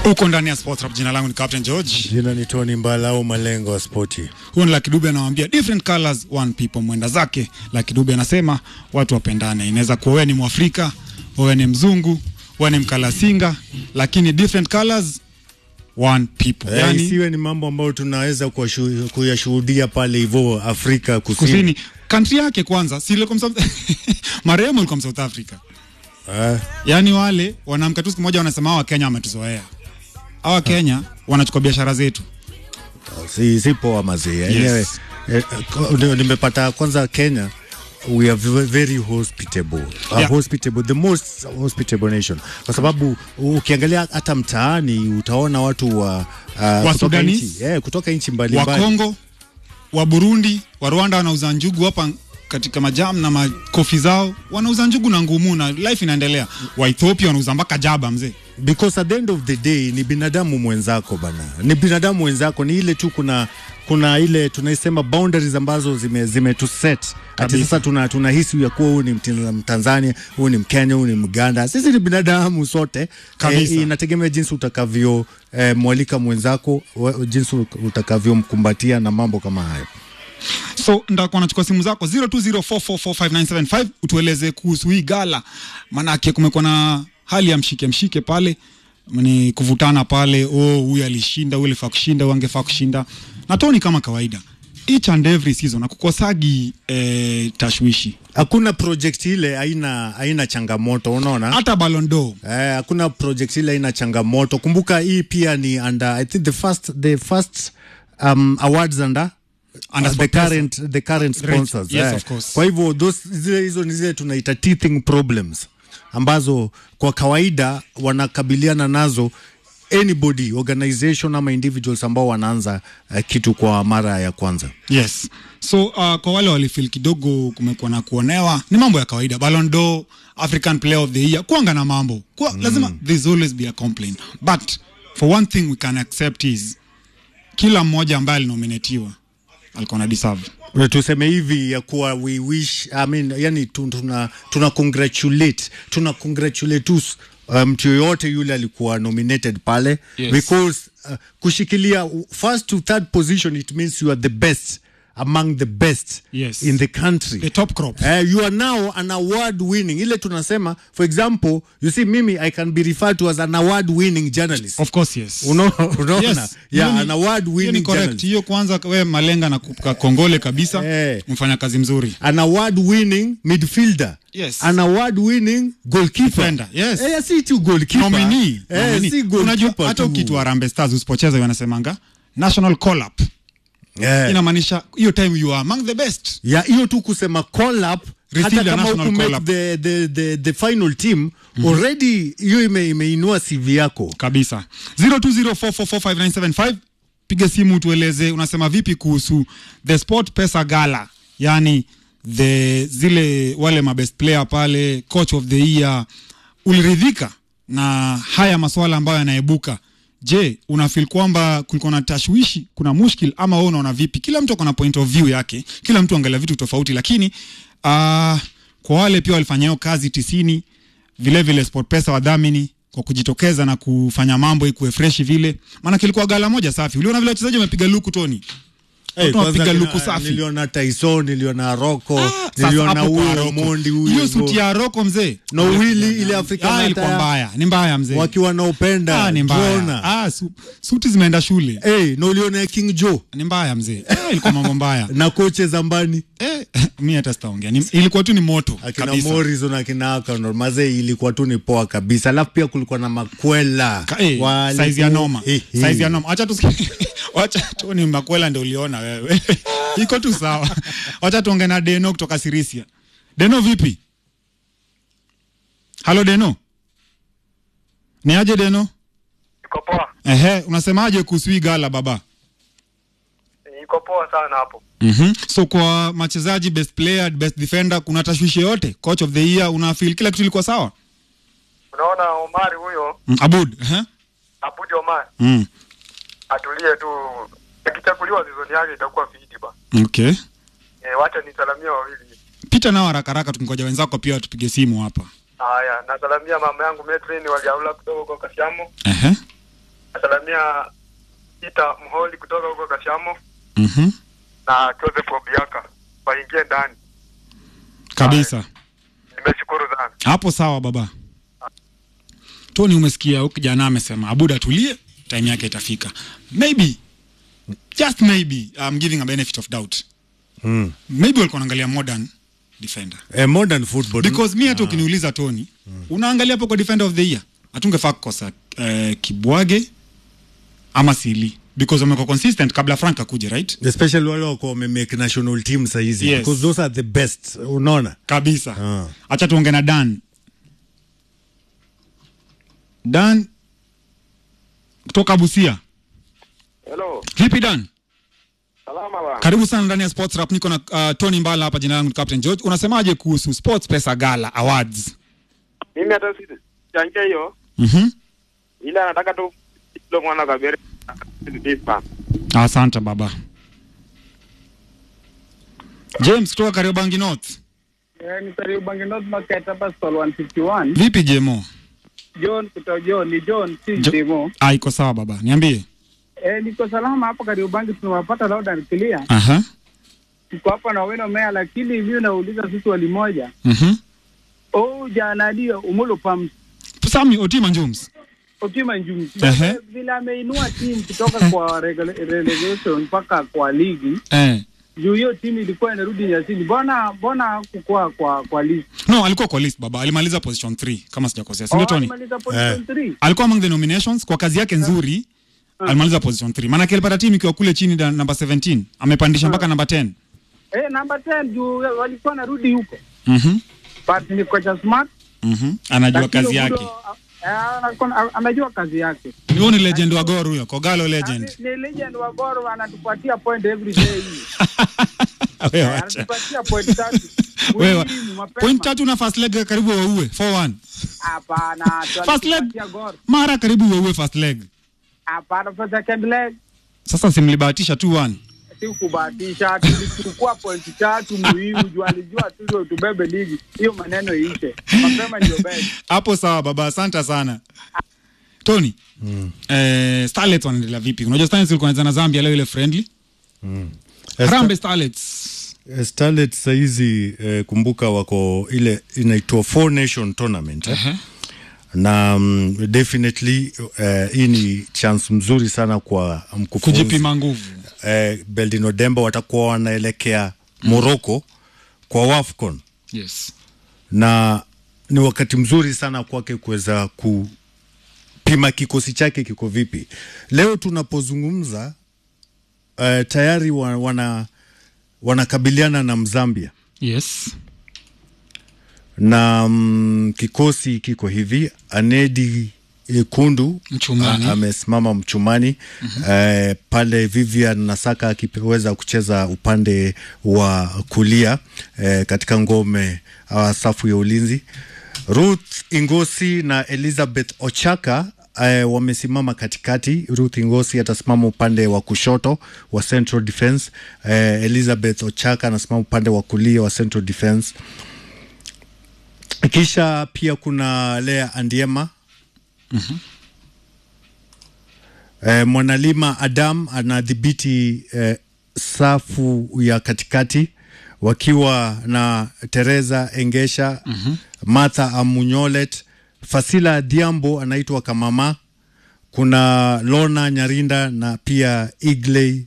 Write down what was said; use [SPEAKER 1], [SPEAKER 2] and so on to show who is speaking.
[SPEAKER 1] Uko ndani ya Sports Rap. Jina langu ni Captain George.
[SPEAKER 2] Jina ni Tony Mbala au malengo wa spoti.
[SPEAKER 1] Huyu ni Lucky Dube anawambia different colors one people, mwenda zake. Lucky Dube anasema watu wapendane. Inaweza kuwa wewe ni Mwafrika, wewe ni mzungu, wewe ni mkalasinga, lakini different colors one people.
[SPEAKER 2] Eh,
[SPEAKER 1] Yani
[SPEAKER 2] isiwe ni mambo ambayo tunaweza kuwashu- kuyashuhudia pale hivyo Afrika Kusini.
[SPEAKER 1] kusini country yake kwanza si ile kwa South marehemu alikuwa South Africa.
[SPEAKER 2] Eh,
[SPEAKER 1] Yaani wale wanaamka tu siku moja wanasema hawa Kenya wametuzoea. Hawa Kenya wanachukua biashara zetu.
[SPEAKER 2] si, si poa mazee. Yenyewe eh, ko- ndio nimepata kwanza Kenya we are ve- very hospitable. A
[SPEAKER 1] Yeah.
[SPEAKER 2] hospitable the most hospitable nation kwa sababu ukiangalia hata mtaani utaona watu wa uh, kutoka
[SPEAKER 1] Sudanese,
[SPEAKER 2] nchi eh, kutoka nchi
[SPEAKER 1] wa
[SPEAKER 2] mbalimbali
[SPEAKER 1] Kongo, wa Burundi, wa Rwanda wanauza njugu hapa katika majam na makofi zao, wanauza njugu na ngumu na life inaendelea. Wa Ethiopia wanauza mpaka jaba mzee.
[SPEAKER 2] because at the end of the day ni binadamu mwenzako bana, ni binadamu mwenzako. Ni ile tu kuna kuna ile tunaisema boundaries ambazo zime, zime tu set ati
[SPEAKER 1] Kabisa.
[SPEAKER 2] sasa tuna tunahisi ya kuwa huyu ni Mtin- Mtanzania, huyu ni Mkenya, huyu ni Mganda. Sisi ni binadamu sote.
[SPEAKER 1] Kabisa.
[SPEAKER 2] Eh, inategemea jinsi utakavyo eh, mwalika mwenzako, wa- jinsi utakavyomkumbatia na mambo kama hayo.
[SPEAKER 1] So ndakuwa nachukua simu zako 0204445975 utueleze kuhusu hii gala, manake kumekuwa na hali ya mshike mshike pale, ni kuvutana pale, oh, huyu alishinda, huyu alifaa kushinda, huyu angefaa kushinda. Na Tony kama kawaida each and every season akukosagi eh, tashwishi
[SPEAKER 2] Hakuna project ile haina haina changamoto, unaona?
[SPEAKER 1] hata Ballon d'Or
[SPEAKER 2] Eh, hakuna project ile ina changamoto. Kumbuka hii pia ni under I think the first the first um, awards under
[SPEAKER 1] Under
[SPEAKER 2] uh, the
[SPEAKER 1] SportPesa.
[SPEAKER 2] current the current
[SPEAKER 1] Right.
[SPEAKER 2] sponsors.
[SPEAKER 1] Yes,
[SPEAKER 2] eh.
[SPEAKER 1] of course.
[SPEAKER 2] Kwa hivyo those zile hizo ni zile tunaita teething problems ambazo kwa kawaida wanakabiliana nazo anybody organization ama individuals ambao wanaanza uh, kitu kwa mara ya kwanza.
[SPEAKER 1] Yes. So uh, kwa wale walifeel kidogo kumekuwa na kuonewa, ni mambo ya kawaida. Ballon d'Or, African Player of the Year, kuanga na mambo kwa, mm. lazima there's always be a complaint, but for one thing we can accept is kila mmoja ambaye alinominatiwa alikuwa na deserve.
[SPEAKER 2] Na tuseme hivi ya kuwa we wish I mean, yani tu- tuna, tuna congratulate tuna congratulate us uh, mtu yoyote yule alikuwa nominated pale
[SPEAKER 1] Yes.
[SPEAKER 2] because uh, kushikilia first to third position it means you are the best among the best
[SPEAKER 1] Yes.
[SPEAKER 2] in the country
[SPEAKER 1] The top crop.
[SPEAKER 2] Uh, you are now an award winning ile tunasema for example you see mimi i can be referred to as an award winning journalist
[SPEAKER 1] Of course yes.
[SPEAKER 2] Uno- unaona
[SPEAKER 1] Yes.
[SPEAKER 2] yeah,
[SPEAKER 1] Hiyo ni-
[SPEAKER 2] an award
[SPEAKER 1] hiyo ni
[SPEAKER 2] winning
[SPEAKER 1] correct.
[SPEAKER 2] journalist
[SPEAKER 1] Hiyo kwanza we malenga na kupa kongole kabisa.
[SPEAKER 2] Eh.
[SPEAKER 1] Mfanya kazi mzuri.
[SPEAKER 2] an award winning midfielder
[SPEAKER 1] Yes.
[SPEAKER 2] an award winning goalkeeper
[SPEAKER 1] Defender, yes.
[SPEAKER 2] eh, si tu goalkeeper
[SPEAKER 1] Nominee.
[SPEAKER 2] eh,
[SPEAKER 1] Nominee.
[SPEAKER 2] si
[SPEAKER 1] Unajua
[SPEAKER 2] goalkeeper
[SPEAKER 1] hata
[SPEAKER 2] tu.
[SPEAKER 1] ukiitwa Harambee Stars usipocheza wanasemanga national call up.
[SPEAKER 2] eh.
[SPEAKER 1] Inamaanisha hiyo time you are among the best.
[SPEAKER 2] ya hiyo tu kusema call up
[SPEAKER 1] Receive
[SPEAKER 2] hata
[SPEAKER 1] the
[SPEAKER 2] kama
[SPEAKER 1] national
[SPEAKER 2] huku
[SPEAKER 1] call
[SPEAKER 2] make
[SPEAKER 1] up.
[SPEAKER 2] the, the, the, the final team already hiyo ime, imeinua CV yako
[SPEAKER 1] kabisa 0204445975 piga simu tueleze unasema vipi kuhusu the sport pesa gala yani the zile wale mabest player pale coach of the year uliridhika na haya maswala ambayo yanaibuka je unafil kwamba kulikuwa na tashwishi kuna mushkil ama wewe unaona vipi kila mtu akona point of view yake kila mtu angalia vitu tofauti lakini uh, kwa wale pia walifanya hiyo kazi tisini vile vile SportPesa wadhamini kwa kujitokeza na kufanya mambo ikuwe freshi vile, maana kilikuwa gala moja safi. Uliona vile wachezaji wamepiga luku Toni,
[SPEAKER 2] Eh,
[SPEAKER 1] watu
[SPEAKER 2] kwanza
[SPEAKER 1] wamepiga
[SPEAKER 2] kina-
[SPEAKER 1] luku safi.
[SPEAKER 2] niliona Tyson niliona Rocco
[SPEAKER 1] Ah, sasa
[SPEAKER 2] niliona
[SPEAKER 1] hapo kwa
[SPEAKER 2] huyo
[SPEAKER 1] Rocco.
[SPEAKER 2] Mondi huyo
[SPEAKER 1] hiyo
[SPEAKER 2] hivyo.
[SPEAKER 1] suti ya Roko mzee
[SPEAKER 2] na uwili ile Afrika
[SPEAKER 1] ah, ilikuwa mbaya, ni mbaya mzee,
[SPEAKER 2] wakiwa na upenda
[SPEAKER 1] ah, ni mbaya
[SPEAKER 2] Jona.
[SPEAKER 1] ah, su, suti zimeenda shule,
[SPEAKER 2] Eh, na uliona ya King Joe
[SPEAKER 1] ni mbaya mzee, ah, ilikuwa mambo mbaya
[SPEAKER 2] na koche Zambani
[SPEAKER 1] eh, mi hata sitaongea, Ni- ilikuwa tu ni moto
[SPEAKER 2] akina
[SPEAKER 1] kabisa.
[SPEAKER 2] Morrison akina Akanor mazee ilikuwa tu ni poa kabisa, alafu pia kulikuwa na makwela
[SPEAKER 1] Ka- eh,
[SPEAKER 2] Wale-
[SPEAKER 1] size ya noma
[SPEAKER 2] Eh, eh.
[SPEAKER 1] size ya noma acha tusikie wacha tu ni makwela ndio uliona wewe iko tu sawa wacha tuongee na Deno kutoka Sirisia Deno vipi halo Deno ni aje Deno
[SPEAKER 3] Iko poa,
[SPEAKER 1] ehe unasemaje kuhusu hii gala baba
[SPEAKER 3] iko poa sana hapo.
[SPEAKER 1] mm-hmm. so kwa machezaji best player best defender kuna tashwishi yote coach of the year una feel kila kitu ilikuwa sawa
[SPEAKER 3] Unaona Omari huyo
[SPEAKER 1] mm, Abud ehe
[SPEAKER 3] Abudi Omari
[SPEAKER 1] mm.
[SPEAKER 3] atulie tu, akichaguliwa season yake itakuwa fiti ba.
[SPEAKER 1] okay
[SPEAKER 3] E, wacha nisalamia wawili.
[SPEAKER 1] pita nao haraka haraka tukingoja wenzako pia watupige simu hapa
[SPEAKER 3] Haya, nasalamia mama yangu Metrin waliaula kutoka kwa Kasiamo.
[SPEAKER 1] ehe
[SPEAKER 3] nasalamia Ita Mholi kutoka huko Kashamo
[SPEAKER 1] Mhm.
[SPEAKER 3] na Joseph Obiaka waingie ndani.
[SPEAKER 1] Kabisa.
[SPEAKER 3] Nimeshukuru sana.
[SPEAKER 1] Hapo sawa baba. Tony, umesikia huyu kijana amesema Abuda tulie, time yake itafika. Maybe just maybe I'm giving a benefit of doubt.
[SPEAKER 2] Mm.
[SPEAKER 1] Maybe walikuwa wanaangalia modern defender.
[SPEAKER 2] Eh, modern football
[SPEAKER 1] Because mi hata ukiniuliza Tony, unaangalia hapo kwa defender of the year, hatungefaa kukosa eh, Kibwage ama Sili because wamekuwa consistent kabla Frank akuje, right?
[SPEAKER 2] especially wale wako wamemake national team sahizi
[SPEAKER 1] Yes.
[SPEAKER 2] because those are the best unaona
[SPEAKER 1] Kabisa.
[SPEAKER 2] Ah.
[SPEAKER 1] Acha tuonge na Dan. Dan kutoka Busia.
[SPEAKER 3] Hello.
[SPEAKER 1] Vipi Dan?
[SPEAKER 3] Salama bwana.
[SPEAKER 1] Karibu sana ndani ya Sports Rap. Niko na uh, Tony Mbala hapa, jina langu ni Captain George. Unasemaje kuhusu Sports Pesa Gala Awards?
[SPEAKER 3] Mimi hata sichangia hiyo
[SPEAKER 1] Mhm.
[SPEAKER 3] ila nataka tu ilo mwana kabere dispa.
[SPEAKER 1] Asante baba. James kutoka Kariobangi North.
[SPEAKER 4] Eh, ni karibu Bangi North Market hapa stall 151.
[SPEAKER 1] Vipi Jemo?
[SPEAKER 4] John kutoka John ni John si
[SPEAKER 1] Jo-
[SPEAKER 4] Demo.
[SPEAKER 1] Ah, iko sawa baba. Niambie.
[SPEAKER 4] Eh, niko salama hapa karibu Bangi tunawapata loud and clear.
[SPEAKER 1] Aha.
[SPEAKER 4] Tuko hapa na weno mea lakini hivi unauliza sisi wali moja.
[SPEAKER 1] Mhm.
[SPEAKER 4] Oh jana ndio umulo pam
[SPEAKER 1] Sami Otima Jones.
[SPEAKER 4] Otima Njumi.
[SPEAKER 1] Ehe.
[SPEAKER 4] Vile ameinua timu kutoka kwa regula- relegation mpaka kwa ligi.
[SPEAKER 1] Eh.
[SPEAKER 4] Juu hiyo timu ilikuwa inarudi nyasini. Mbona mbona kukua kwa kwa list?
[SPEAKER 1] No, alikuwa kwa list baba. Alimaliza position 3 kama sijakosea. Si ndio Tony?
[SPEAKER 4] alimaliza position 3.
[SPEAKER 1] Alikuwa among the nominations kwa kazi yake nzuri. Alimaliza position 3. Maana alipata timu ikiwa kule chini da, namba 17. Amepandisha mpaka namba 10.
[SPEAKER 4] Eh, number 10 juu walikuwa narudi huko.
[SPEAKER 1] Mhm.
[SPEAKER 4] But ni kocha smart
[SPEAKER 1] Mhm. Anajua
[SPEAKER 4] Lakini
[SPEAKER 1] kazi yake.
[SPEAKER 4] Ubudo, ah, anakuwa- anajua kazi yake.
[SPEAKER 1] Huyo ni legend wa Gor huyo, Kogalo legend.
[SPEAKER 4] Ni ni legend wa Gor anatupatia point every day.
[SPEAKER 1] Wewe
[SPEAKER 4] Eh,
[SPEAKER 1] acha.
[SPEAKER 4] Anatupatia point tatu.
[SPEAKER 1] Wewe
[SPEAKER 4] Muhimu, mapema.
[SPEAKER 1] point tatu na first leg karibu waue 4-1.
[SPEAKER 4] Hapana, tu
[SPEAKER 1] First leg
[SPEAKER 4] anatupatia Gor.
[SPEAKER 1] mara karibu waue first leg.
[SPEAKER 4] Hapana, for second leg
[SPEAKER 1] Sasa simlibahatisha 2-1.
[SPEAKER 4] si kubahatisha, tulichukua point tatu muhimu, juu alijua tu ndio tubebe ligi. Hiyo maneno iishe. Mapema ndio best.
[SPEAKER 1] Hapo sawa baba, asante sana. Tony. Eh, Starlets wanaendelea vipi? Unajua Starlets ilikuwa inacheza na Zambia leo ile friendly. Harambee Starlets.
[SPEAKER 2] Eh, Starlet sahizi eh, kumbuka wako ile inaitwa four nation tournament eh?
[SPEAKER 1] Ehe.
[SPEAKER 2] na um, definitely eh, hii ni chance mzuri sana kwa mkufunzi
[SPEAKER 1] Kujipima nguvu.
[SPEAKER 2] eh, Beldino Demba watakuwa wanaelekea Morocco kwa WAFCON
[SPEAKER 1] Yes.
[SPEAKER 2] na ni wakati mzuri sana kwake kuweza kupima kikosi chake kiko vipi. Leo tunapozungumza uh, tayari wa, wana wanakabiliana na Mzambia
[SPEAKER 1] Yes.
[SPEAKER 2] na mm, kikosi kiko hivi Anedi eh, Kundu
[SPEAKER 1] Mchumani.
[SPEAKER 2] a- amesimama mchumani eh, pale Vivian Nasaka akiweza kucheza upande wa kulia eh, katika ngome uh, safu ya ulinzi. Ruth Ingosi na Elizabeth Ochaka eh, wamesimama katikati. Ruth Ingosi atasimama upande wa kushoto wa Central Defense. Eh, Elizabeth Ochaka anasimama upande wa kulia wa Central Defense kisha pia kuna Lea Andiema eh, Mwanalima Adam anadhibiti eh, safu ya katikati wakiwa na Teresa Engesha Martha Amunyolet Fasila Diambo anaitwa Kamama kuna Lona Nyarinda na pia Igley